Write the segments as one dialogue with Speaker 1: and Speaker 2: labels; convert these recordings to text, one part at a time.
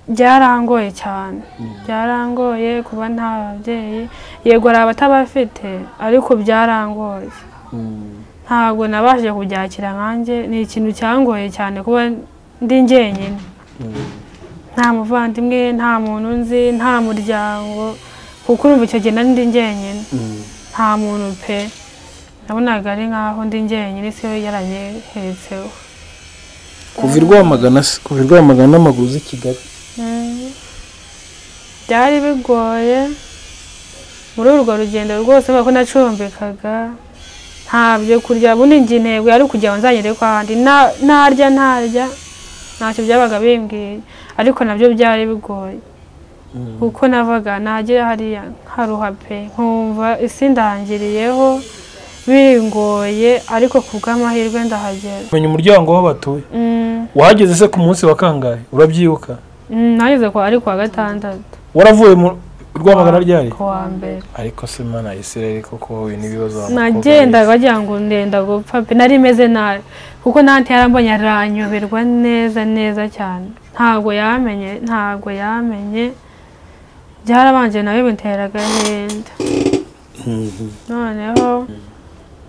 Speaker 1: byarangoye cyane byarangoye kuba nta babyeyi yego hari abatabafite ariko byarangoye ntabwo nabashije kubyakira nkanjye ni ikintu cyangoye cyane kuba ndi njyenyine nta muvandimwe nta muntu nzi nta muryango kuko urumva icyo gihe nari ndi njyenyine nta muntu pe nabonaga ari nkaho ndi njyenyine isi yo yaranyehetseho
Speaker 2: kuva i rwamagana se kuva i rwamagana n'amaguzi i kigali
Speaker 1: Mm. byari bigoye muri urwo rugendo rwose kubera ko nacumbikaga nta byo kurya bundi njye intego yari ukugira ngo nzagere kwa handi Na- narya ntarya ntacyo byabaga bimbwiye ariko nabyo byari bigoye kuko navaga nagera hariya nkaruha pe nkumva isi ndangiriyeho bingoye ariko ku bw'amahirwe ndahagera
Speaker 2: menya umuryango aho batuye
Speaker 1: Mm,
Speaker 2: wahageze se ku munsi wa kangahe urabyibuka
Speaker 1: mm, nageze kwa ari kuwa gatandatu
Speaker 2: waravuye mu i rwamagana ryari
Speaker 1: kuwa mbere
Speaker 2: ariko se mana isirere koko wowe n'ibibazo
Speaker 1: nagendaga bagira ngo ndenda gupfa pe nari meze nabi kuko nanti yarambonye aranyoberwa neza neza cyane ntabwo yamenye ntabwo yamenye byarabanje nawe bintera agahinda noneho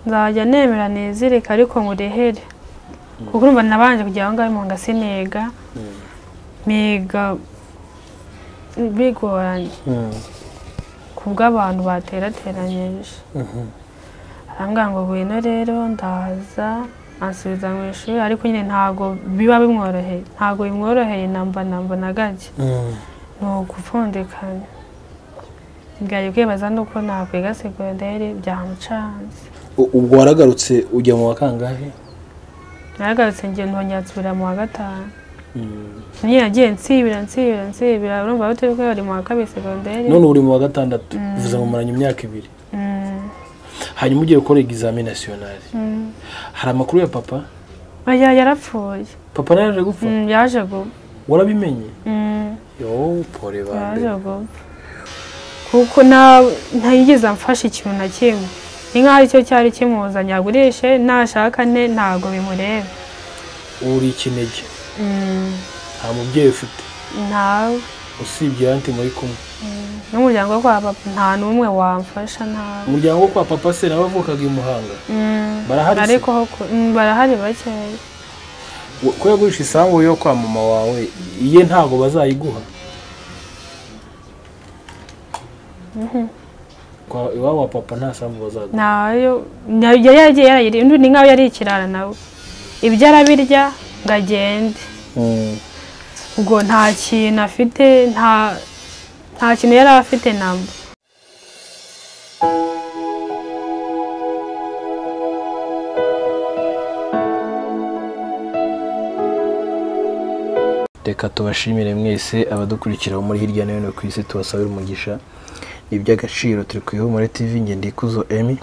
Speaker 1: nzajya nemera nizirika ariko ngurihere kuko urumva nabanje kujya aho ngaho mu ngasiniga miga bigoranye ku bw'abantu baterateranyije arambwira ngo ngwino rero ndaza ansubiza mu ishuri ariko nyine ntabwo biba bimworoheye ntabwo bimworoheye namba namba na gake ni ugupfundikanya bwari kwibaza nuko nakwiga segonderi byamucanze
Speaker 2: ubwo waragarutse ujya mu wa kangahe
Speaker 1: naragarutse njye ntongera nsubira mu wa gatanu nyine nagiye nsibira nsibira nsibira urumva bari bari mu wa kabiri segonderi
Speaker 2: none uri mu wa gatandatu bivuze ngo muranye imyaka ibiri
Speaker 1: Mm,
Speaker 2: hanyuma ugiye gukora egizami nasiyonari
Speaker 1: mm.
Speaker 2: hari amakuru ya papa
Speaker 1: oya yarapfuye
Speaker 2: papa nawe yaje gupfa
Speaker 1: Mm, yaje gupfa
Speaker 2: warabimenye
Speaker 1: Mm.
Speaker 2: yo pore
Speaker 1: yaje
Speaker 2: bande
Speaker 1: gupfa kuko nta- ntayigeze amfasha ikintu na kimwe ni nk'aho aricyo cyari kimuzanye agurishe nashaka ne ntabwo bimureba
Speaker 2: uri ikinege
Speaker 1: Mm,
Speaker 2: nta mubyeyi ufite
Speaker 1: ntawe
Speaker 2: usibye anti muri kumwe
Speaker 1: n'umuryango wo kwa papa nta n'umwe wamfasha ntawe
Speaker 2: umuryango wo kwa papa se nawe avukaga i muhanga
Speaker 1: Mm,
Speaker 2: Barahari se?
Speaker 1: ariko ho ku- mm, barahari bakeya
Speaker 2: Wo- ko yagurisha isambu yo kwa mama wawe iye ntabwo bazayiguha Kwa- iwabo wa papa nta sambu bazaguha
Speaker 1: nayo nayo yari yaragiye yarayiriye undi ni nk'aho yari ikirara nawe ibyo arabirya ngo agende ubwo nta kintu afite nta nta kintu yari afite namba
Speaker 2: reka tubashimire mwese abadukurikira bo muri hirya no hino ku isi tubasabira umugisha ni iby'agaciro turi ku ihumure tv nge ndikuzo emi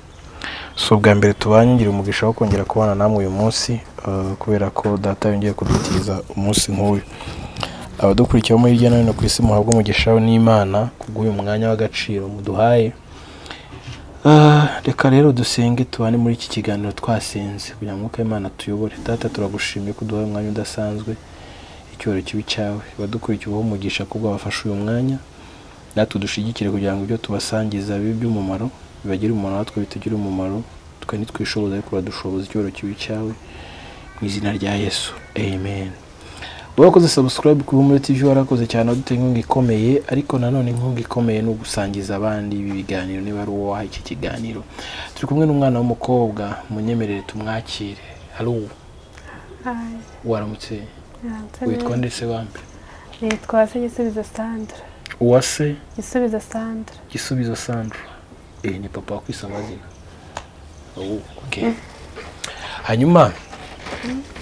Speaker 2: si ubwa mbere tubangira umugisha wo kongera kubana namwe uyu munsi eh, kubera ko data yongeye kudutiza umunsi nk'uyu abadukurikira bo muri hirya no hino ku isi muhabwe umugisha n'imana kubw'uyu mwanya w'agaciro muduhaye Ah, reka rero dusenge tubane muri iki kiganiro twasenze kugira ngo umwuka w'imana tuyobore data turagushimiye ko uduhaye umwanya udasanzwe icyubahiro kibi cyawe abadukurikiye ubaho umugisha kubwo bafashe uyu mwanya natwe dushyigikire kugira ngo ibyo tubasangiza bibe iby'umumaro bibagire umumaro natwe bitugire umumaro twe ntitwishoboza ariko uradushoboza icyubahiro kibi cyawe mu izina rya yesu amen wakoze subscribe kuri muri tv warakoze cyane waduteye inkunga ikomeye ariko nanone inkunga ikomeye ni ugusangiza abandi ibi biganiro niba ari uwo waha iki kiganiro turi kumwe n'umwana w'umukobwa munyemerere tumwakire halo waramutse witwa ndetse wambe
Speaker 1: nitwa se gisubizo sandra
Speaker 2: uwase
Speaker 1: gisubizo sandra
Speaker 2: gisubizo sandra eh, ni papa wa kwisa amazina oh, okay. hanyuma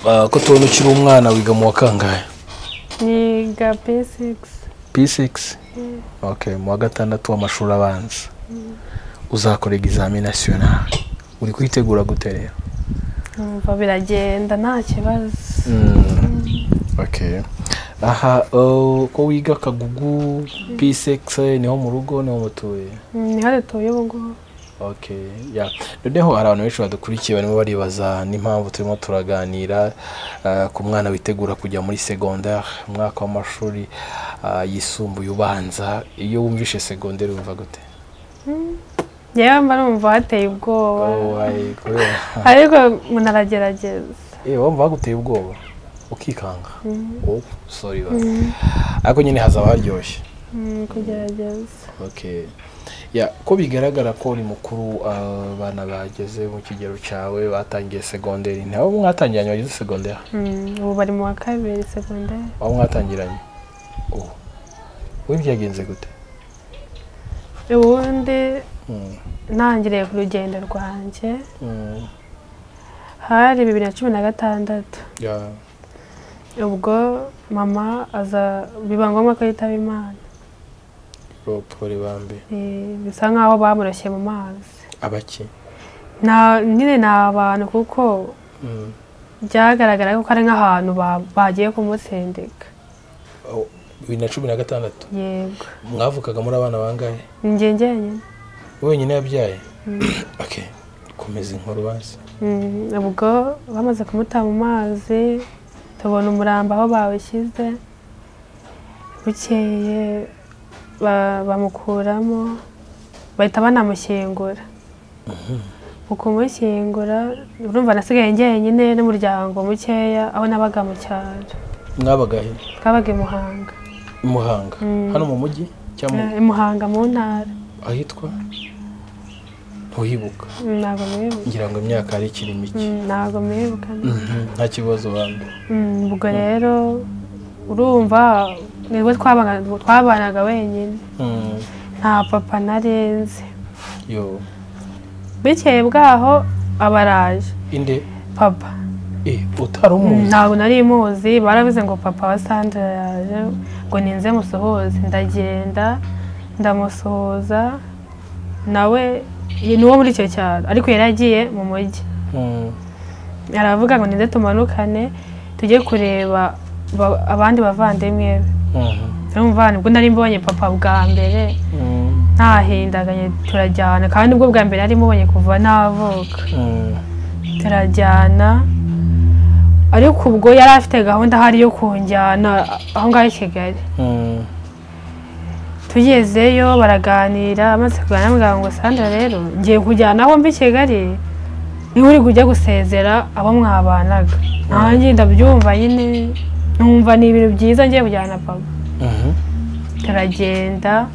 Speaker 2: ah, ko tubona ukiri umwana wiga mu wa kangahe
Speaker 1: niga p6
Speaker 2: p6 okay, mu wa gatandatu w'amashuri abanza uzakora egizami nasiyonari uri kuyitegura gute rero
Speaker 1: numva biragenda nta kibazo
Speaker 2: okay. aha oh, ko wiga kagugu p6 niho mu rugo niho mutuye
Speaker 1: Mm, niho dutuye ubu ngubu
Speaker 2: Okay, yeah. noneho hari abantu benshi badukurikiye barimo baribaza n'impamvu turimo turaganira ah, ku mwana witegura kujya muri secondaire umwaka w'amashuri ah, yisumbuye ubanza iyo wumvishe secondaire wumva gute
Speaker 1: yewe mba numva hateye ubwoba
Speaker 2: Oh, ay, kubera-
Speaker 1: ariko umuntu aragerageza
Speaker 2: Eh, wumva baguteye ubwoba ukikanga oh, sorry ba. ariko nyine hazaba haryoshye
Speaker 1: Mm, kugerageza
Speaker 2: okay ya ko bigaragara ko uri mukuru abana bageze mu kigero cyawe batangiye segonderi ntawe mwatangiranye bageze segonderi
Speaker 1: Mm, ubu bari mu wa kabiri segonderi
Speaker 2: aho mwatangiranye ubu ubu byagenze gute
Speaker 1: ubundi
Speaker 2: Mm,
Speaker 1: ntangiriye ku rugendo rwanjye
Speaker 2: mm,
Speaker 1: hari bibiri na cumi na gatandatu
Speaker 2: ya,
Speaker 1: ubwo mama aza biba ngombwa ko yitaba imana
Speaker 2: Rob Polibambe.
Speaker 1: Eh, bisa nk'aho bamurashye mu mazi
Speaker 2: abaki
Speaker 1: Nta- nyine ni abantu kuko
Speaker 2: Mm,
Speaker 1: byagaragara ko ari nk'ahantu ba- bagiye kumutsindiga
Speaker 2: oh, bibiri na cumi na gatandatu
Speaker 1: yego
Speaker 2: mwavukaga muri abana bangahe
Speaker 1: ni njye njyenyine
Speaker 2: wenyine yabyaye okay komeza inkuru bazi
Speaker 1: Mm, ubwo bamaze kumuta mu mazi tubona umurambo aho bawushyize bukeye ba- bamukuramo bahita banamushyingura mu kumushyingura urumva nasigaye njyenyine n'umuryango mukeya aho nabaga mu cyaro
Speaker 2: mwabagahe
Speaker 1: twabaga i muhanga
Speaker 2: i muhanga
Speaker 1: Mm.
Speaker 2: hano mu mujyi cyangwa mu-
Speaker 1: Eh, i muhanga mu ntara
Speaker 2: ahitwa ntuhibuka
Speaker 1: Mm, ntabwo mwibuka
Speaker 2: ngira ngo imyaka ari ikiri mike
Speaker 1: Mm, ntabwo mwibuka no.
Speaker 2: nta kibazo bambi
Speaker 1: Mm, ubwo rero urumva nibwo twabaga- twabanaga wenyine
Speaker 2: Mm,
Speaker 1: nta papa narenze
Speaker 2: yo
Speaker 1: bikeye bwaho aba araje
Speaker 2: inde
Speaker 1: papa
Speaker 2: eh utari umuzi
Speaker 1: ntabwo nari muzi barabize ngo papa wa sandra yaje ngo ninze musuhuze ndagenda ndamusuhuza nawe ni uwo muri icyo cyaro ariko yari agiye mu mujyi
Speaker 2: Mm,
Speaker 1: aravuga ngo ninze tumanukane tujye kureba ba- abandi bavandimwe be
Speaker 2: mhm,
Speaker 1: urumva nibwo nari mbonye papa bwa mbere
Speaker 2: mm,
Speaker 1: ntahindaganye turajyana kandi ubwo bwa mbere nari mubonye kuva navuka
Speaker 2: mm,
Speaker 1: turajyana ariko ubwo yari afite gahunda ahari yo kunjyana aho ngaho i kigali
Speaker 2: mm,
Speaker 1: tugezeyo baraganira amaze kuganira amubwira ngo sandra rero ngiye kujyana aho mbi i kigali niba uri kujya gusezera abo mwabanaga nanjye ndabyumva nyine numva ni ibintu byiza ngiye kujyana na papa
Speaker 2: mhm,
Speaker 1: turagenda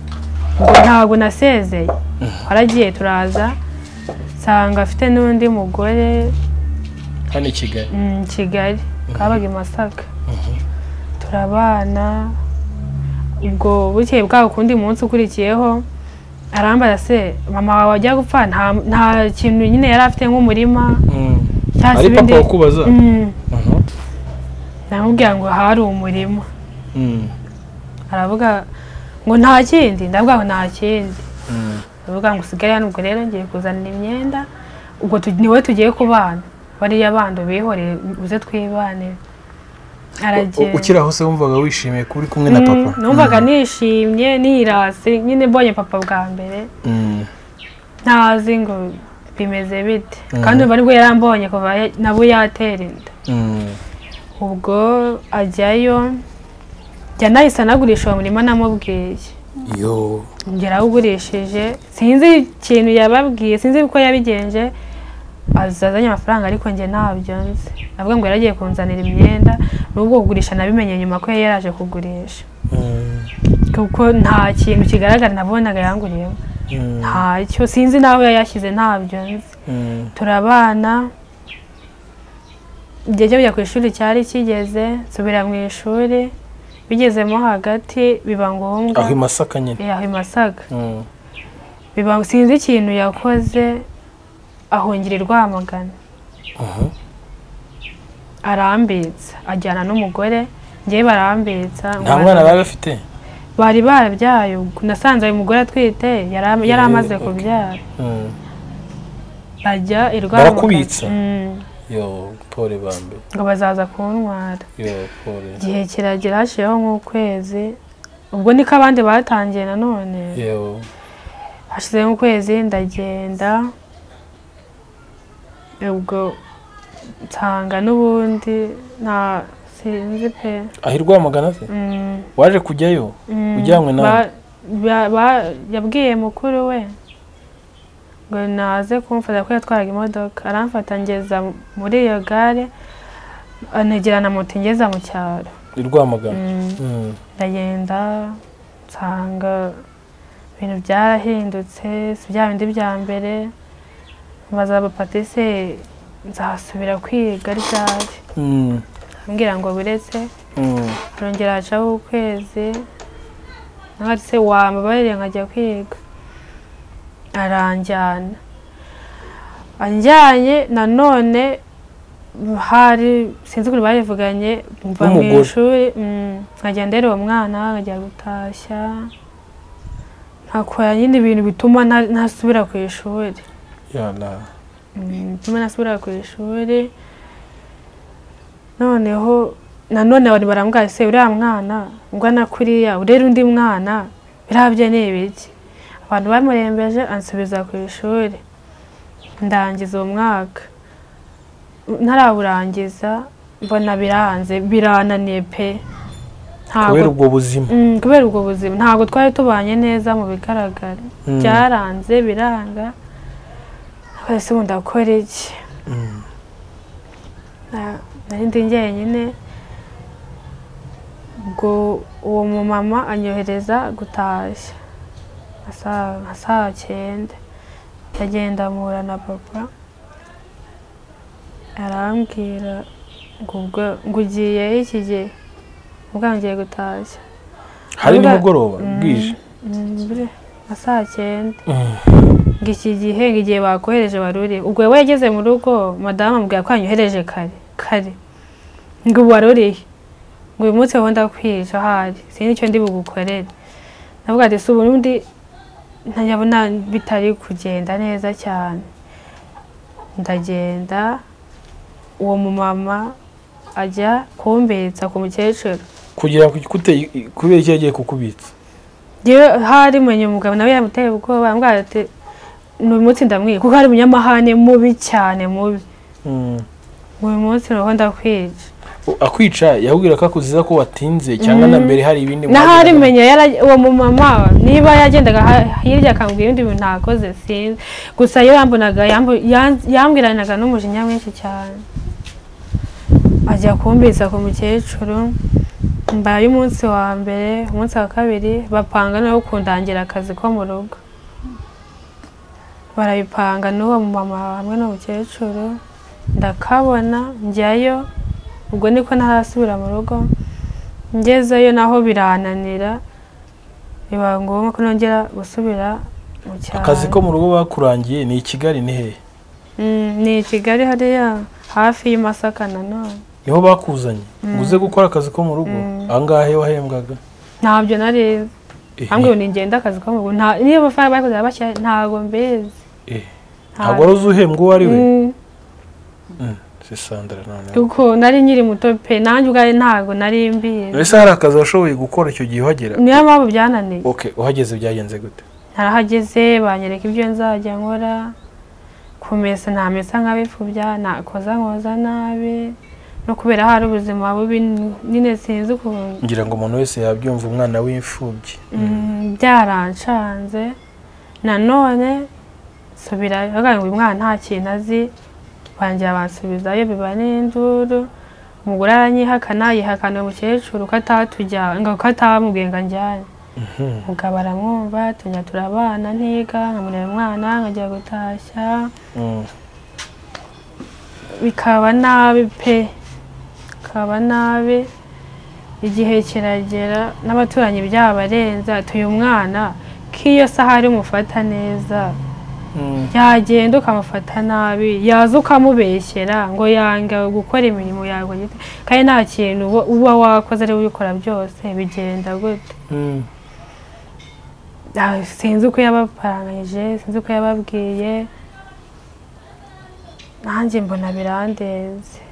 Speaker 1: ngo ntabwo nasezeye waragiye turaza nsanga afite n'undi mugore
Speaker 2: hano i kigali
Speaker 1: mm, kigali kabaga i masaka turabana ubwo bukeye bwaho ku wundi munsi ukurikiyeho arambaza se mama wawe wajya gupfa nta- nta kintu nyine yari afite nk'umurima
Speaker 2: Mm.
Speaker 1: cyangwa se
Speaker 2: ari papa
Speaker 1: ibindi
Speaker 2: wakubaza
Speaker 1: Mm,
Speaker 2: Mhm,
Speaker 1: namubwira ngo hari umurima
Speaker 2: mm,
Speaker 1: aravuga ngo nta kindi ndavuga ngo nta kindi
Speaker 2: mm,
Speaker 1: uvuga ngo usigare hano ubwo rero ngiye kuzanira imyenda ubwo tu- niwe tugiye kubana bariya bandi ubihoreye uze twibanire
Speaker 2: U-
Speaker 1: aragenda
Speaker 2: ukiri aho se wumvaga wishimiye kuba uri kumwe na papa
Speaker 1: Mm, numvaga nishimye nirase nyine mbonye papa bwa mbere
Speaker 2: Mm,
Speaker 1: ntazi ngo bimeze bite kandi ubu aribwo yarambonye kuva ya- nabo yatera inda
Speaker 2: mm,
Speaker 1: ubwo ajyayo njya nahise anagurisha uwo murima namubwiye
Speaker 2: yo
Speaker 1: yarawugurishije sinzi ikintu yababwiye sinzi uko yabigenje aza azanye amafaranga ariko njye ntabyo nzi avuga ngo yaragiye kunzanira imyenda n'ubwo kugurisha nabimenye nyuma ko yari yaraje kugurisha
Speaker 2: Mm,
Speaker 1: kuko nta kintu kigaragara nabonaga yanguriyemo
Speaker 2: mm,
Speaker 1: ntacyo sinzi n'aho yayashyize ntabyo nzi
Speaker 2: mm,
Speaker 1: turabana igihe cyo kujya ku ishuri cyari kigeze nsubira mu ishuri bigezemo hagati biba ngombwa
Speaker 2: aho i masaka nyine
Speaker 1: Eh, aho i Masaka
Speaker 2: Mm,
Speaker 1: biba sinzi ikintu yakoze ahungira i rwamagana
Speaker 2: mhm,
Speaker 1: arambitsa ajyana n'umugore njyewe barambitsa
Speaker 2: nta mwana bari bafite
Speaker 1: bari barabyaye ubwo nasanze uyu mugore atwite yara- yari
Speaker 2: Eh,
Speaker 1: amaze
Speaker 2: okay.
Speaker 1: kubyara
Speaker 2: Mm,
Speaker 1: ajya i rwamagana
Speaker 2: Barakubitsa?
Speaker 1: Mm,
Speaker 2: yo pole bambe
Speaker 1: ngo bazaza kuntwara
Speaker 2: yo pole
Speaker 1: igihe kiragera hashiyeho nk'ukwezi ubwo niko abandi batangiye nanone
Speaker 2: yo
Speaker 1: hashize nk'ukwezi ndagenda ubwo nsanga n'ubundi nta sinzi pe
Speaker 2: aho i Rwamagana se
Speaker 1: Mm,
Speaker 2: waje kujyayo
Speaker 1: mm,
Speaker 2: ujyanywe nawe
Speaker 1: ba- ba- ba- yabwiye mukuru we ngo naze kumfata ko yatwaraga imodoka aramfata ngeza muri iyo gare anegera na moto ingeza mu cyaro
Speaker 2: i Rwamagana
Speaker 1: Mm.
Speaker 2: Mm.
Speaker 1: ndagenda nsanga ibintu byarahindutse si bya bindi bya mbere mbaza abapati se nzasubira kwiga ryari
Speaker 2: Mm.
Speaker 1: ambwira ngo buretse
Speaker 2: Mm.
Speaker 1: arongera hacaho ukwezi nawe se wambabarire nkajya kwiga aranjyana anjyanye nanone hari sinzi ukuntu barivuganye mva mu
Speaker 2: N'umugore.
Speaker 1: ishuri mm, nkajya ndera uwo mwana nkajya gutashya nkakora nyine ibintu bituma nta- ntasubira ku ishuri
Speaker 2: Yana.
Speaker 1: bituma nasubira ku ishuri noneho nanone abantu barambwira se uriya mwana ungana kuriya urera undi mwana birabyo ni ibiki abantu bamurembeje ansubiza ku ishuri ndangiza uwo mwaka ntarawurangiza mbona biranze birananiye pe
Speaker 2: kubera ubwo buzima
Speaker 1: Mm, kubera ubwo buzima ntabwo twari tubanye neza mu bigaragara
Speaker 2: Mm.
Speaker 1: byaranze biranga twese ubu ndakora iki
Speaker 2: Mm.
Speaker 1: Na- nari ndi njyenyine ubwo uwo mumama anyohereza gutashya nka saa- nka saa cyenda ndagenda mpura na papa arambwira ngo ubwo- ngo ugiye iki gihe ubwo ngiye gutashya
Speaker 2: hari
Speaker 1: Ubwa-
Speaker 2: nimugoroba
Speaker 1: Mm,
Speaker 2: bwije
Speaker 1: mm, bure, nka saa cyenda
Speaker 2: Mm.
Speaker 1: ngo iki gihe ngo igihe bakohereje wari uri ubwo we yageze mu rugo madamu amubwira ko yanyohereje kare kare ngo ubu wari urihe ngo uyu munsi wowe ndakwica ahari sinzi icyo ndi bugukorere navuga ati si ubundi ntanyabona bitari kugenda neza cyane ndagenda uwo mumama ajya kumbitsa ku mukecuru
Speaker 2: kugira ku gikute- kubera icyo yagiye kukubitsa
Speaker 1: yewe hari menya umugabo nawe yamuteye ubwoba ambwira ati ni uyu munsi ndamwiye kuko hari umunyamahane mubi cyane mubi
Speaker 2: Mm.
Speaker 1: uyu munsi roho ndakwica
Speaker 2: akwica yahubwira ko akuziza ko watinze cyangwa na mbere hari ibindi
Speaker 1: n'ahari
Speaker 2: mwageraga.
Speaker 1: menya yara- uwo mumama niba yagendaga ha- hirya akambwira ibindi bintu ntakoze sinzi gusa iyo yambonaga yambu- yan- yambwiranaga n'umujinya mwinshi cyane ajya kumbiza ku mukecuru mbaye umunsi wa mbere umunsi wa kabiri bapanga nawe kundangira akazi ko mu rugo barabipanga n'uwo mumama hamwe n'umukecuru ndakabona njyayo ubwo niko ntarasubira mu rugo ngezeyo naho birananira biba ngombwa ko nongera gusubira mu cyaro
Speaker 2: akazi ko mu rugo bakurangiye ni i kigali ni hehe
Speaker 1: Mm, ni i kigali hariya hafi y'imasaka nanone
Speaker 2: niho bakuzanye ngo uze gukora akazi ko mu rugo ahangaha he wahembwaga
Speaker 1: ntabyo nari
Speaker 2: Ehe,
Speaker 1: ambwiye ngo ngenda akazi ko mu rugo nta niyo amafaranga bakoze bashya ntabwo mbizi
Speaker 2: ehe. ntabwo wari uzi uhembwa uwo ari we
Speaker 1: Mm,
Speaker 2: Mm, si sandara noneho
Speaker 1: kuko nari nkiri muto pe nanjye ubwayo ntabwo nari mbizi
Speaker 2: ese hari akazi washoboye gukora icyo gihe uhagera
Speaker 1: niyo mpamvu byananiye
Speaker 2: okay uhageze byagenze gute
Speaker 1: narahageze banyereka ibyo nzajya nkora kumesa ntamesa nk'abipfubya nakoza nkoza nabi no kubera hari ubuzima bubi nyine sinzi ukuntu
Speaker 2: ngira ngo umuntu wese yabyumva umwana w'imfubyi
Speaker 1: Mm, byarancanze nanone nsubirayo bavuga ngo uyu mwana nta kintu azi bangira bansubizayo biba n'induru umugore aranyihakana yihakanira umukecuru ko atatujyana ngo ko atamubwiye ngo anjyane umugabo aramwumva tujya turabana ntiga nkamureba umwana nkajya gutashya
Speaker 2: Mm.
Speaker 1: bikaba nabi pe bikaba nabi igihe kiragera n'abaturanyi byabarenza tuye umwana k'iyo saha ari mufata neza
Speaker 2: Mm.
Speaker 1: yagenda ukamufata nabi yaza ukamubeshyera ngo yanga gukora imirimo yawe gite kandi nta kintu uba- uba wakoze ari ubikora byose bigenda gute
Speaker 2: Mm.
Speaker 1: Ah, sinzi uko yabaparanganyije sinzi uko yababwiye nanjye mbona birandenze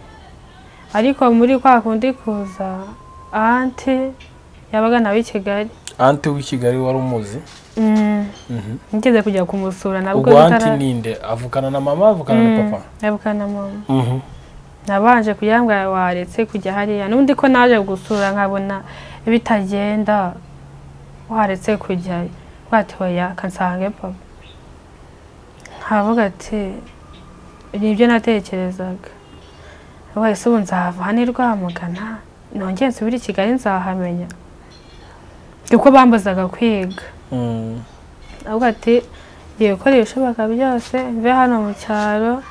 Speaker 1: ariko muri kwa kundi kuza anti yabaga nawe i Kigali
Speaker 2: anti w'i kigali wari umuzi
Speaker 1: Mm.
Speaker 2: Mhm.
Speaker 1: nigeze kujya kumusura nabwo
Speaker 2: ubwo anti
Speaker 1: bitara-
Speaker 2: ninde avukana na mama avukana na
Speaker 1: Mm,
Speaker 2: papa
Speaker 1: avukana na mama
Speaker 2: Mhm.
Speaker 1: nabanje kugira ngo waretse kujya hariya n'undi ko naje gusura nkabona bitagenda waretse kujyayo bwatoya kansange papa nkavuga ati nibyo natekerezaga wese ubu nzava hano i rwamagana nongeye nsubire i kigali nzahamenya kuko bambuzaga kwiga
Speaker 2: Mm.
Speaker 1: avuga ati ngiye gukora ibishoboka byose mve hano mu cyaro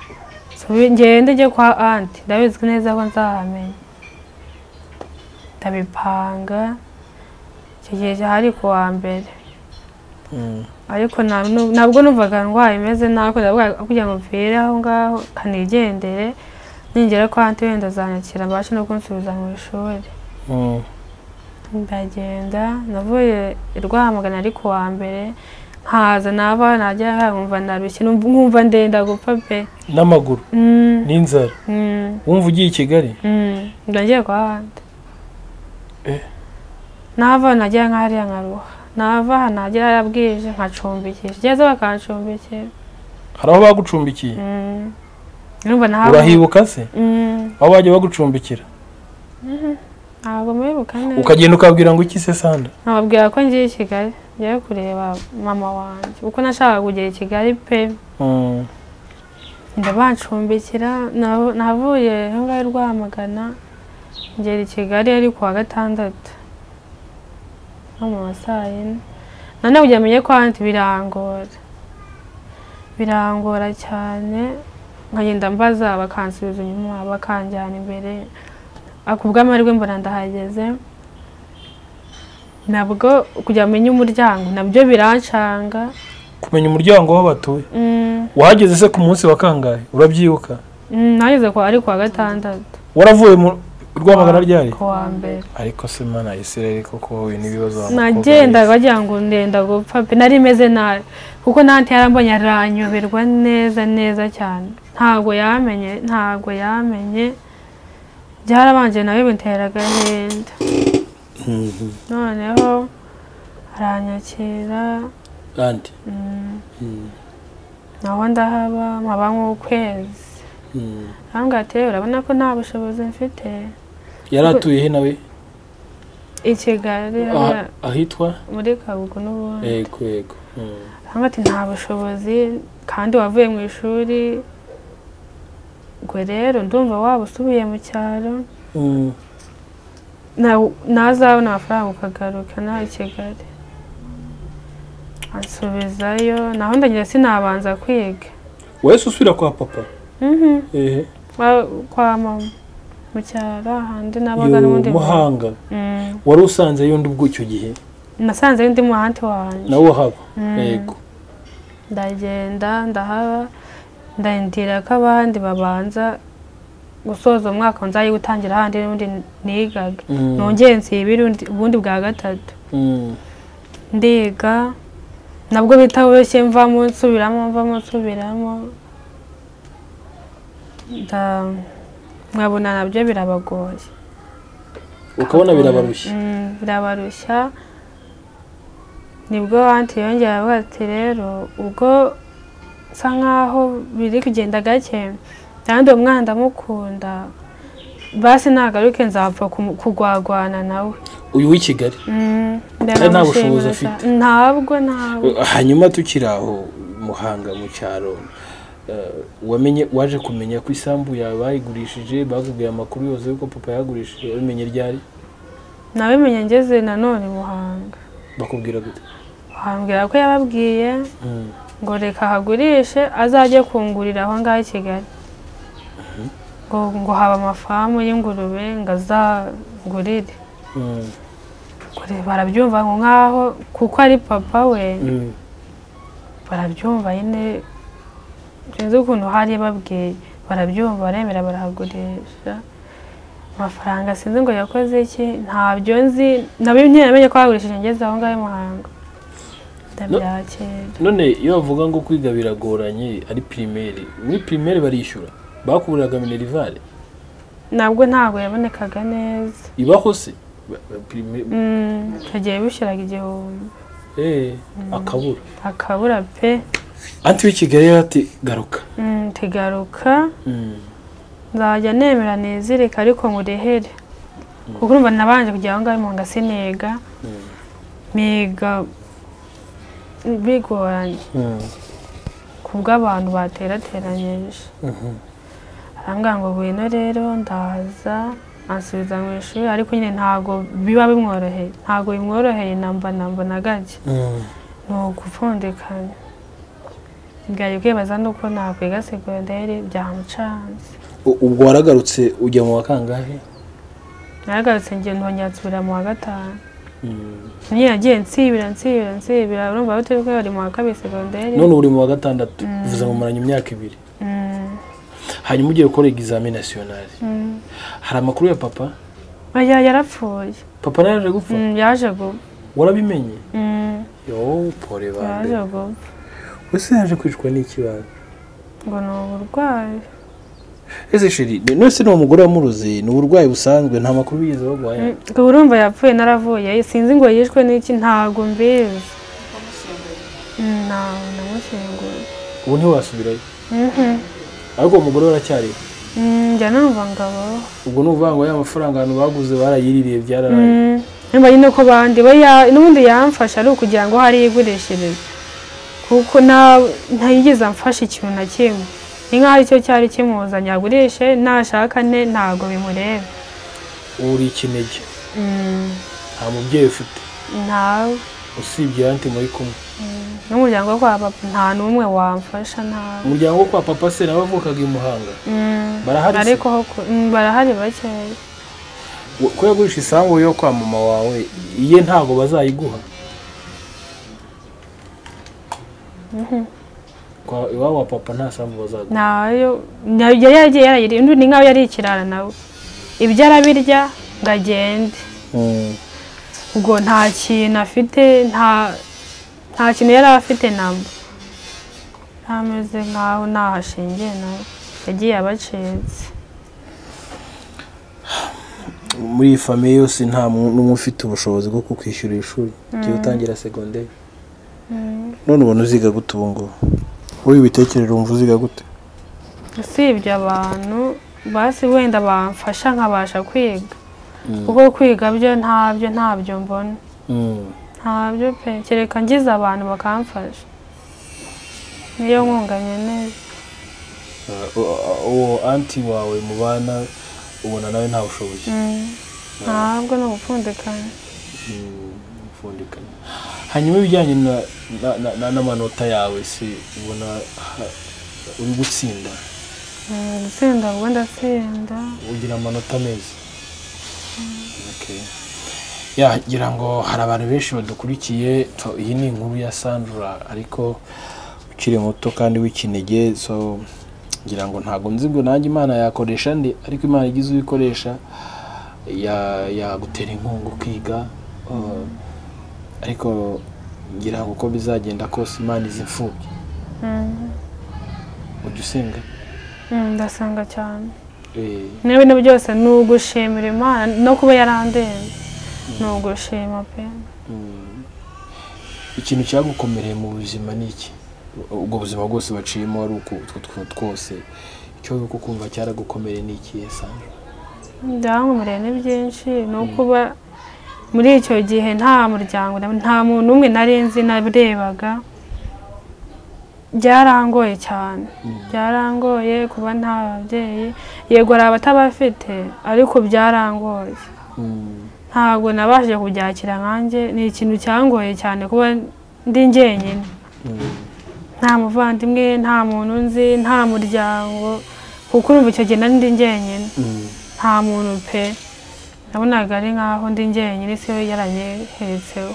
Speaker 1: nsubi- ngende njye kwa anti ndabizi neza ko nzahamenya ndabipanga icyo gihe cyari ku wa mbere
Speaker 2: Mm.
Speaker 1: ariko nta- nu- ntabwo numvaga ndwaye imeze nabi kuko ndavuga kugira ngo mpfire aho ngaho kanigendere ningera kwa anti wenda azanyakira mbashe no kunsubiza mu ishuri
Speaker 2: Mm.
Speaker 1: ndagenda navuye i rwamagana ari ku wa mbere nkaza nava najya nkumva narushye numva- nkumva ndenda gupfa pe
Speaker 2: n'amaguru
Speaker 1: Mm,
Speaker 2: n'inzara
Speaker 1: mm,
Speaker 2: wumva ugiye i kigali
Speaker 1: mm. ndagiye kwa handi
Speaker 2: Eh.
Speaker 1: nava najya nkahariya nkaruha nava aha najya hariya bwije nkacumbikisha igeze bakancumbikira
Speaker 2: hari aho bagucumbikiye
Speaker 1: Mm. Urumva ntabwo
Speaker 2: urahibuka se
Speaker 1: Mm,
Speaker 2: aho bajya bagucumbikira
Speaker 1: ntabwo mwibuka neza
Speaker 2: ukagenda ukabwira ngo iki se sanda
Speaker 1: nkababwira ko ngiye i Kigali ngiye kureba mama wanjye kuko nashakaga kugera i Kigali pe
Speaker 2: Mm.
Speaker 1: ndabancumbikira naho- navuye aho ngaho i rwamagana ngera i kigali ari kuwa gatandatu nko mu ma saa yine nanone kugira menye ko ahandi birangora birangora cyane nkagenda mbaza bakansubiza inyuma bakanjyana imbere ako bw'amahirwe mbona ndahageze nabwo kugira menye umuryango nabyo birancanga
Speaker 2: kumenya umuryango w'aho batuye
Speaker 1: Mm,
Speaker 2: wahageze se ku munsi wa kangahe urabyibuka
Speaker 1: mm, nageze kwa ari kuwa gatandatu
Speaker 2: waravuye mu rwamagana ryari
Speaker 1: ku wa mbere
Speaker 2: ariko se mana isirere koko wowe n'ibibazo
Speaker 1: nagendaga bagira ngo ndenda gupfa pe nari meze nabi kuko nanti yarambonye aranyoberwa neza neza cyane ntabwo yamenye ntabwo yamenye byarabanje nawe bintera agahinda noneho aranyakira
Speaker 2: kandi
Speaker 1: mm, naho ndahaba nkaba nk'ukwezi arambwira ati "Eh, urabona ko nta bushobozi mfite
Speaker 2: yari atuye he nawe
Speaker 1: i kigali
Speaker 2: Ah- ahitwa
Speaker 1: muri kabugu n'ubundi
Speaker 2: yego yego Mm.
Speaker 1: Hano ati nta bushobozi kandi wavuye mu ishuri ubwo rero ndumva waba usubiye mu cyaro
Speaker 2: Mm.
Speaker 1: na- nazabona amafaranga ukagaruka nawe i Kigali ansubizayo naho ndagira sinabanza kwiga
Speaker 2: wese usubira kwa papa
Speaker 1: Mhm.
Speaker 2: ehe
Speaker 1: Wa- kwa mama mu cyaro ahandi nabaga
Speaker 2: yo
Speaker 1: n'undi muntu.
Speaker 2: muhanga
Speaker 1: Mm.
Speaker 2: wari usanze yundi ubwo icyo gihe
Speaker 1: nasanze undi muhanti wanjye
Speaker 2: nawe haba
Speaker 1: Mm.
Speaker 2: yego
Speaker 1: ndagenda ndahaba ndahindira ko abandi babanza gusoza umwaka nzajya gutangira ahandi n'ubundi nigaga
Speaker 2: Mm.
Speaker 1: nongeye nsibira undi- ubundi bwa gatatu
Speaker 2: Mm.
Speaker 1: ndiga nabwo bitoroshye mvamo nsubiramo mvamo nsubiramo nda- nkabona nabyo birabagoye
Speaker 2: ukabona birabarushya
Speaker 1: Mm, birabarushya nibwo wanti yongera avuga ati rero ubwo nsa nkaho biri kugenda gake kandi uwo mwana ndamukunda basi nagaruke nzapfa kumu- kugwagwana nawe
Speaker 2: uyu w'i kigali
Speaker 1: Mm,
Speaker 2: Kandi nta bushobozi
Speaker 1: ndanamushimira
Speaker 2: afite.
Speaker 1: cyane. ntabwo ntabwo
Speaker 2: hanyuma tukiri aho muhanga mu cyaro eh, wamenye waje kumenya ko isambu yawe bayigurishije bakubwiye amakuru yose yuko papa yagurishije wamenye ryari
Speaker 1: nabimenye ngeze nanone muhanga
Speaker 2: bakubwira gute
Speaker 1: bahambwira ko yababwiye
Speaker 2: Mm.
Speaker 1: ngo reka ahagurishe azajye kungurira aho ngaho i kigali ngo ngo haba amafamu y'ingurube ngo azagurire
Speaker 2: Mm.
Speaker 1: Kure barabyumva ngo nkaho kuko ari papa we
Speaker 2: Mm.
Speaker 1: barabyumva nyine sinzi ukuntu hari babwiye barabyumva baremera barahagurisha amafaranga sinzi ngo yakoze iki ntabyo nzi nabyo ntiyamenye ko bagurishije ngeze aho ngaho i muhango ndabyakira
Speaker 2: none iyo bavuga ngo kwiga biragoranye ari pirimeri muri pirimeri barishyura bakuriraga minerivare
Speaker 1: nabwo ntabwo yabonekaga neza
Speaker 2: ibaho se
Speaker 1: hagiye bishyiraga igihumbi
Speaker 2: akabura
Speaker 1: akabura pe
Speaker 2: anti w'i kigali yari ati garuka
Speaker 1: Mm, tigaruka nzajya nemera nizirika ariko ngurehere kuko urumva nabanje kujya aho ngaho mu ngo siniga miga bigoranye ku bw'abantu baterateranyije arambwira ngo ngwino rero ndaza ansubiza mu ishuri ariko nyine ntabwo biba bimworoheye ntabwo bimworoheye namba namba na gake ni ugupfundikanya bwari kwibaza nuko nakwiga segonderi byamucanze
Speaker 2: U- ubwo waragarutse ujya mu wa kangahe
Speaker 1: naragarutse njye ntongera nsubira mu wa gatanu nyine nagiye nsibira nsibira nsibira urumva aho turi bari mu wa kabiri segonderi
Speaker 2: none uri mu wa gatandatu bivuze ngo muranye imyaka ibiri
Speaker 1: Mm,
Speaker 2: hanyuma ugiye gukora egizami nasiyonari
Speaker 1: mm.
Speaker 2: hari amakuru ya papa
Speaker 1: oya yarapfuye
Speaker 2: papa nawe yaje gupfa
Speaker 1: Mm, yaje gupfa
Speaker 2: warabimenye
Speaker 1: Mm,
Speaker 2: yo pore bande
Speaker 1: yaje gupfa
Speaker 2: ese yaje kwicwa n'ikibanza
Speaker 1: ngo ni uburwayi
Speaker 2: ese sheri none se ni uwo mugore wamuroze ni uburwayi busanzwe nta makuru bigeze baguhaye
Speaker 1: Mm, ngo urumva yapfuye naravuye sinzi ngo yishwe n'iki ntabwo mbizi Mm, ntawe namushyinguye
Speaker 2: ubu ntiwasubirayo
Speaker 1: Mhm.
Speaker 2: ariko uwo mugore we aracyariho
Speaker 1: Mm, njya numva ngabo
Speaker 2: ubwo ni ukuvuga ngo ya mafaranga abantu baguze barayiririye byararaye
Speaker 1: nimba nyine ko bandi we ya- n'ubundi yamfasha ari ukugira ngo hari igurishirize kuko nta- ntayigeze amfasha ikintu na kimwe ni nk'aho aricyo cyari kimuzanye agurishe nashaka ne ntabwo bimureba
Speaker 2: ubu uri ikinege
Speaker 1: Mm,
Speaker 2: nta mubyeyi ufite
Speaker 1: ntawe
Speaker 2: usibye yanti muri kumwe
Speaker 1: n'umuryango wo kwa papa nta n'umwe wamfasha ntawe
Speaker 2: umuryango wo kwa papa se nawe avukaga i muhanga
Speaker 1: Mm,
Speaker 2: Barahari se?
Speaker 1: ariko ho ku- mm, barahari bakeya
Speaker 2: Wo- ko yagurisha isambu yo kwa mama wawe iye ntabwo bazayiguha Kwa- iwabo wa papa nta sambu bazaguha
Speaker 1: nayo nayo yari yaragiye yarayiriye undi ni nk'aho yari ikirara nawe ibyo arabirya ngo agende ubwo nta kintu afite nta nta kintu yari afite namba ntameze nkaho ntaho ashingiye nawe yagiye abacitse
Speaker 2: muri iyi famiye yose nta mu- n'umwe ufite ubushobozi bwo kukwishyurira ishuri ugiye utangira segonderi none ubona uziga gute ubu ngubu wowe ibitekerero wumva uziga gute
Speaker 1: usibye abantu basi wenda bamfasha nkabasha kwiga kuko kwiga byo ntabyo ntabyo mbona ntabyo pe kereka ngize abantu bakamfasha niyo nkunga nkeneye
Speaker 2: uwo anti wawe mubana ubona nawe nta bushobozi
Speaker 1: Mm. ntabwo ni ubupfundikanye
Speaker 2: mfundikanya hanyuma ibijyanye na- na- na- na- n'amanota yawe se ubona ha- uri gutsinda
Speaker 1: Mm, gutsinda ubwo ndatsinda
Speaker 2: ugira amanota meza Okay. ya ngira ngo hari abantu benshi badukurikiye tu- iyi ni inkuru ya sandra ariko ukiri muto kandi w'ikinege so ngira ngo ntabwo nzi ngo nanjye imana yakoresha ndi ariko imana igize uyikoresha ya- yagutera inkunga ukiga uh, ariko ngira ngo uko bizagenda kose imana izi imfubyi
Speaker 1: Mm.
Speaker 2: ujya usenga
Speaker 1: Mm, ndasanga cyane
Speaker 2: Eh,
Speaker 1: n'ibintu byose ni ugushimira imana no kuba yarandenze ni ugushima pe
Speaker 2: Mm. ikintu cyagukomereye mu buzima ni iki ubwo buzima bwose baciyemo ari uku utwo tw- twose icyo uri kumva cyaragukomereye ni iki sandra
Speaker 1: byankomereye ni byinshi ni ukuba muri icyo gihe nta muryango na- nta muntu umwe nari nzi narebaga byarangoye cyane byarangoye kuba nta babyeyi yego hari abatabafite ariko byarangoye ntabwo nabashije kubyakira nkanjye ni ikintu cyangoye cyane kuba ndi njyenyine nta muvandimwe nta muntu nzi nta muryango kuko urumva icyo gihe nari ndi njyenyine nta muntu pe nabonaga ari nkaho ndi njyenyine isi yo yaranyeheretseho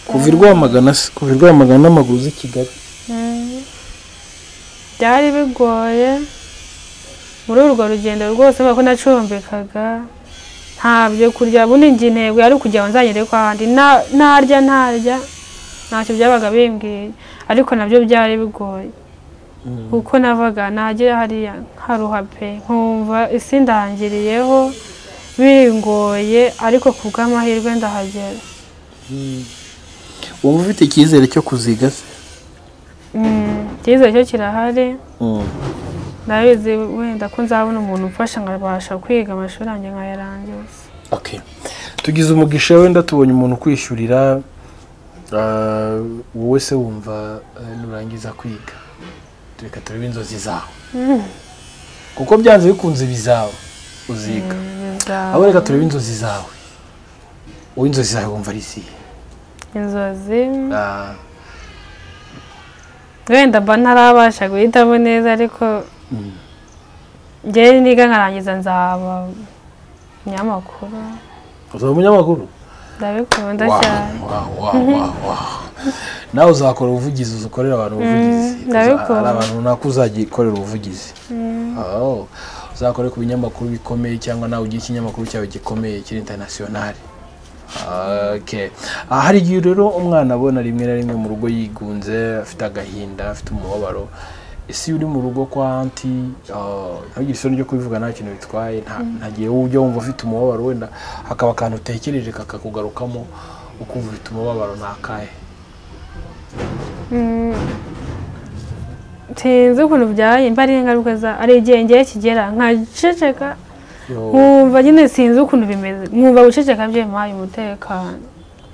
Speaker 2: kuva i rwamagana se kuva i rwamagana n'amaguru z'i kigali
Speaker 1: Mm. byari bigoye muri urwo rugendo rwose kubera ko nacumbikaga nta byo kurya ubundi njye intego yari ukugira ngo nzagere ko ahandi Na- narya ntarya ntacyo byabaga bimbwiye ariko nabyo byari bigoye kuko navaga nagera hariya nkaruha pe nkumva isi ndangiriyeho bingoye ariko ku bw'amahirwe ndahagera
Speaker 2: wumva ufite icyizere cyo kuziga se
Speaker 1: Mm, icyizere cyo kirahari ndabizi wenda ko nzabona umuntu umfasha nkabasha kwiga amashuri yanjye nkayarangiza
Speaker 2: Okay. tugize umugisha wenda tubonye umuntu ukwishyurira ah, wowe se wumva ah, nurangiza kwiga reka turebe inzozi zawe kuko byanze bikunze bizawe uziga
Speaker 1: Bizaba
Speaker 2: abo reka turebe inzozi zawe wowe inzozi zawe wumva ari izihe
Speaker 1: inzozi
Speaker 2: Ah,
Speaker 1: wenda mba ntarabasha guhitamo neza ariko njyewe niga nkarangiza nzaba umunyamakuru
Speaker 2: uzaba umunyamakuru
Speaker 1: ndabikunda
Speaker 2: Wow,
Speaker 1: cyane
Speaker 2: wow, wow, wow, wow. nawe uzakora ubuvugizi ukorera abantu ubuvugizi
Speaker 1: Mm, ndabikora.
Speaker 2: hari abantu runaka uzajya ukorera ubuvugizi Oh, uzakore ku binyamakuru bikomeye cyangwa nawe ugire ikinyamakuru cyawe gikomeye kiri interinasiyonari Okay. Ah, hari igihe rero umwana abona rimwe na rimwe mu rugo yigunze afite agahinda afite umubabaro ese iyo uri mu rugo kwa anti ah, ntugire isoni ryo kubivuga nta kintu bitwaye nta nta gihe wowe ujya wumva ufite umubabaro wenda hakaba akantu utekereje kakakugarukamo ukumva ufite umubabaro ni akahe
Speaker 1: Mm. sinzi ukuntu byabaye mba ari ingaruka za- hari igihe ngewe kigera nkaceceka
Speaker 2: Yo,
Speaker 1: nkumva nyine sinzi ukuntu bimeze nkumva guceceka byimpaye umutekano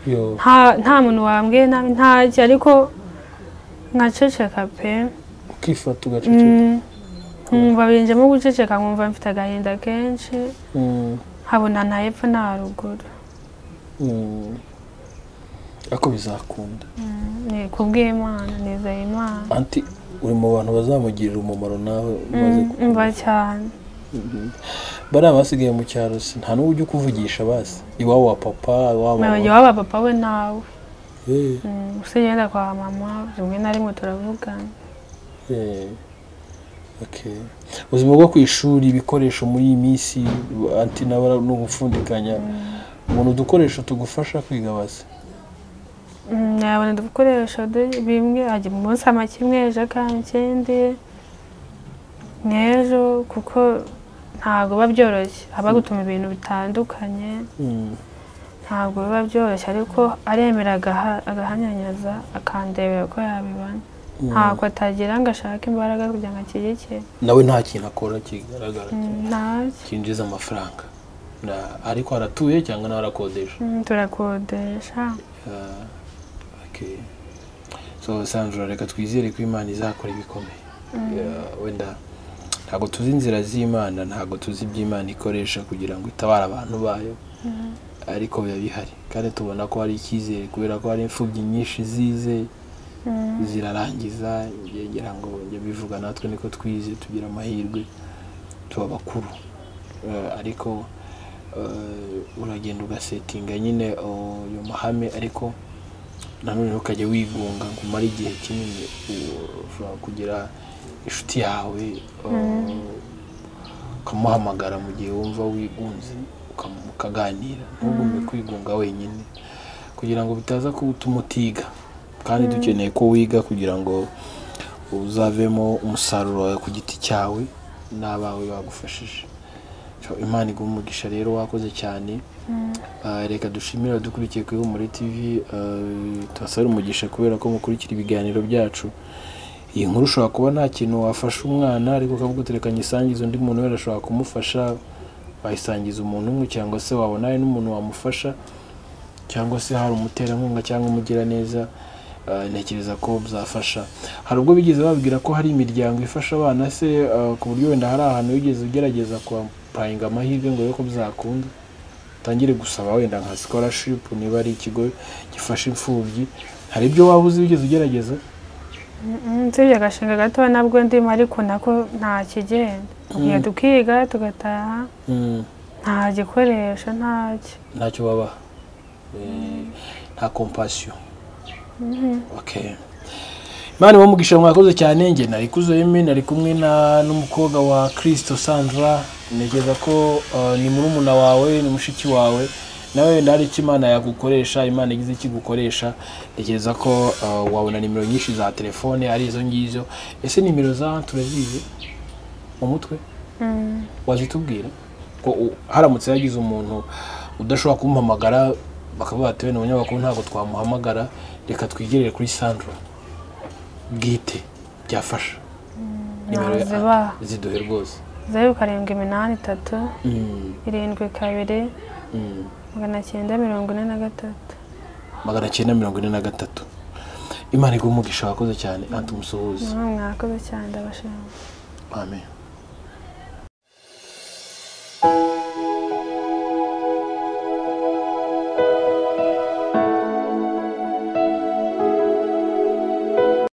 Speaker 2: yo.
Speaker 1: nta nta muntu wambwiye nabi ntacyo ariko nkaceceka pe
Speaker 2: ukifata ugaceceka
Speaker 1: Mm. nkumva binjemo guceceka nkumva mfite agahinda kenshi
Speaker 2: Mm.
Speaker 1: nkabona nta hepfo nta ruguru
Speaker 2: Mm. ariko bizakunda
Speaker 1: ni kubw'imana nizeye imana
Speaker 2: anti uri mu bantu bazamugirira umumaro nawe umaze
Speaker 1: Mm,
Speaker 2: ku-
Speaker 1: mva cyane
Speaker 2: bariya basigaye mu cyaro se nta n'uwo ujya ukuvugisha basi iwabo wa papa iwabo wa
Speaker 1: nabajya
Speaker 2: mama
Speaker 1: waba papa we nawe
Speaker 2: Eh,
Speaker 1: Mm, gusa yenda kwa mama rimwe na rimwe turavugana
Speaker 2: eh. Okay. ubuzima bwo ku ishuri ibikoresho muri iyi minsi anti nawe ara- ni ugupfundikanya ubona udukoresho tugufasha kwiga basi
Speaker 1: Mm, yabona udukoresho du- bimwe ajya mu munsi amake imwe ejo akanga ikindi n'ejo kuko ntabwo biba byoroshye haba gutuma ibintu bitandukanye
Speaker 2: Mm.
Speaker 1: ntabwo biba byoroshye ariko aremera agaha- agahanyanyaza akandebera ko yabibona
Speaker 2: Mm.
Speaker 1: ntabwo atagira ngo ashake imbaraga kugira ngo akigikire
Speaker 2: nawe nta kintu akora kigaragara
Speaker 1: Mm, ntabyo
Speaker 2: kinjiza amafaranga Na- ariko aratuye cyangwa nawe arakodesha
Speaker 1: Mm, turakodesha
Speaker 2: Ah, okay. so sandra reka twizere ko imana izakora ibikomeye Yeah, wenda ntabwo tuzi inzira z'imana ntabwo tuzi ibyo imana ikoresha kugira ngo itabare abantu bayo ariko biba bihari kandi tubona ko hari icyizere kubera ko hari imfubyi nyinshi zize
Speaker 1: Mm.
Speaker 2: zirarangiza ngira ngo njya bivuga natwe niko twize tugira amahirwe tuba bakuru Eh, ariko eh, uragenda ugasetinga nyine oh, ayo mahame ariko nanone ntukajya wigunga ngo umare igihe kinini u- ushobora kugira inshuti yawe oh, ukamuhamagara mu gihe wumva wigunze ukamu- mukaganira ntugume kwigunga wenyine kugira ngo bitaza gutuma utiga kandi dukeneye ko wiga kugira ngo uzavemo umusaruro wawe ku giti cyawe n'abawe bagufashije So, imana iguha umugisha rero wakoze cyane Ah, reka dushimire abadukurikiye kuri Humure TV ah, tubasabire umugisha kubera ko mukurikira ibiganiro byacu iyi nkuru ushobora kuba nta kintu wafasha umwana ariko ukavuga uterekanye isangiza undi muntu wese ashobora kumufasha wayisangiza umuntu umwe cyangwa se wabona hari n'umuntu wamufasha cyangwa se hari umuterankunga cyangwa umugiraneza ah, ntekereza ko byafasha hari ubwo bigeze babwira ko hari imiryango ifasha abana se ah, ku buryo wenda hari ahantu wigeze ugerageza kwapayinga amahirwe ngo urebe ko byakunda utangire gusaba wenda nka scholarship niba ari ikigo gifasha imfubyi hari ibyo waba uzi wigeze ugerageza
Speaker 1: nsibye agashinga gato nabwo ndimo ariko nako nta kigenda tugiye tukiga tugataha nta gikoresho ntacyo
Speaker 2: ntacyo babaha Eh, nta compassion okay imana ibamugisha mwakoze cyane njye nari kuzoyeme nari kumwe na n'umukobwa wa kirisito sandra ntekereza ko eh, ni murumuna wawe ni mushiki wawe nawe wenda hari icyo imana yagukoresha imana igize icyo igukoresha ntekereza ko eh, wabona nimero nyinshi za telefone ari izo ngizo ese nimero za turazizi mu mutwe
Speaker 1: Mm.
Speaker 2: wazitubwira ko u- haramutse hagize umuntu udashobora kumuhamagara bakaba batewe mu nyubako ntabwo twamuhamagara reka twigerere kuri sandra bwite byafasha nimero ya-
Speaker 1: ntazibaha
Speaker 2: ziduhe rwose
Speaker 1: zeru karindwi iminani itatu
Speaker 2: Mm,
Speaker 1: irindwi kabiri
Speaker 2: mm.
Speaker 1: magana cyenda mirongo ine na gatatu
Speaker 2: magana cyenda mirongo ine na gatatu imana iguha umugisha wakoze cyane anti umusuhuze
Speaker 1: mwakoze cyane ndabashimira
Speaker 2: amen